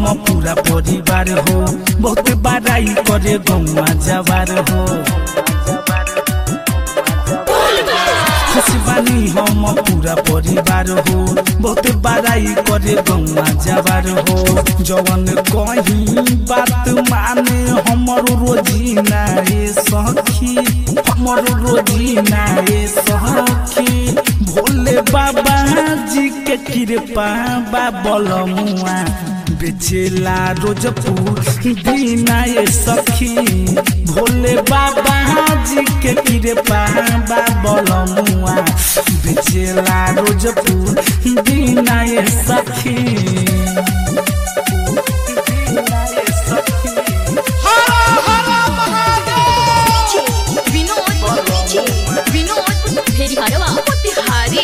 हम पूरा परिवार हो बहुत बड़ाई करे गौवा जवार हो खुश बानी हम पूरा परिवार हो बहुत बड़ाई करे गौवा जवार हो जवन कहीं बात माने हमर रोजीना ए सखी हमर रोजीना ए सखी भोले बाबा जी के कृपा बाबल मुआ बेचेला रोज दीना ये सखी भोले बाबा जी के कृपा बाबल मुआ बेचेला रोज दीना ये सखी दीना ये सखी विनोद विनोद फेरी हरवा मोतिहारी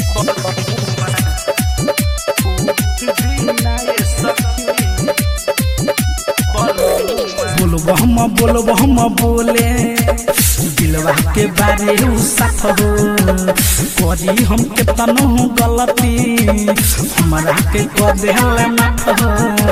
बोलो हम बोलो हम बोले दिलवा के बारे उ साथ हो करी हम के तनो गलती हमरा के कर देहले माथ हो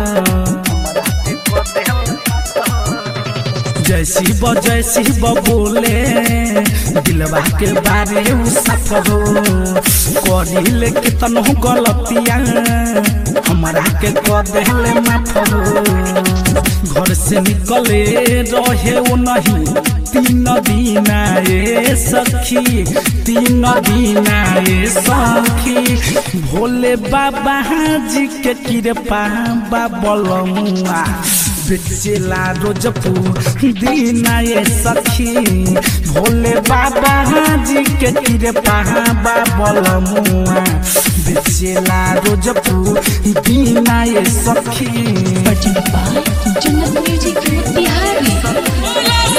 जय शिव जय शिव बोले दिलवा के बारे उ साथ हो करी ले के तनो गलतिया हमरा के कर देहले माथ हो घर से निकले रहे वो नहीं तीन दीना ए सखी तीन दीना ए सखी भोले बाबा जी के कृपा बाबल मुआ बेचेला रोज दीना ए सखी भोले बाबा जी के कृपा बाबल मुआ बेचेला रोज दीना ए सखी presented by Jannat Music Motihari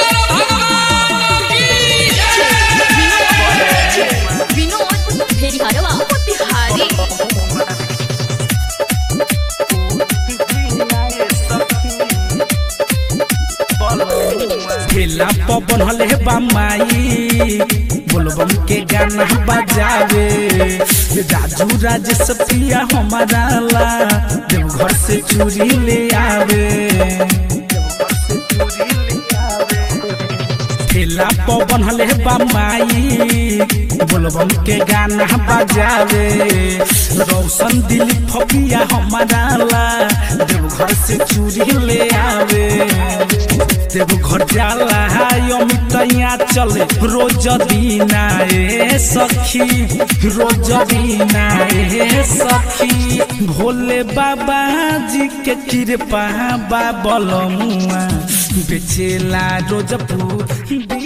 Vinod फेरी हरवा मोतिहारी ठेला पवन हले बमाई बोलबम के गाना बजावे राजू राजेश पिया हमारा ला देवघर से चूड़ी ले आवे ठेला पवन हले बमाई बोलबम के गाना बजावे रोशन दिलीप फपिया हमारा ला देवघर से चूड़ी ले आवे देवघर जाला अमितैया चले रोज दीना ए सखी रोज दीना ए सखी भोले बाबा जी के कृपा बाबल मुआ बेचेला रोज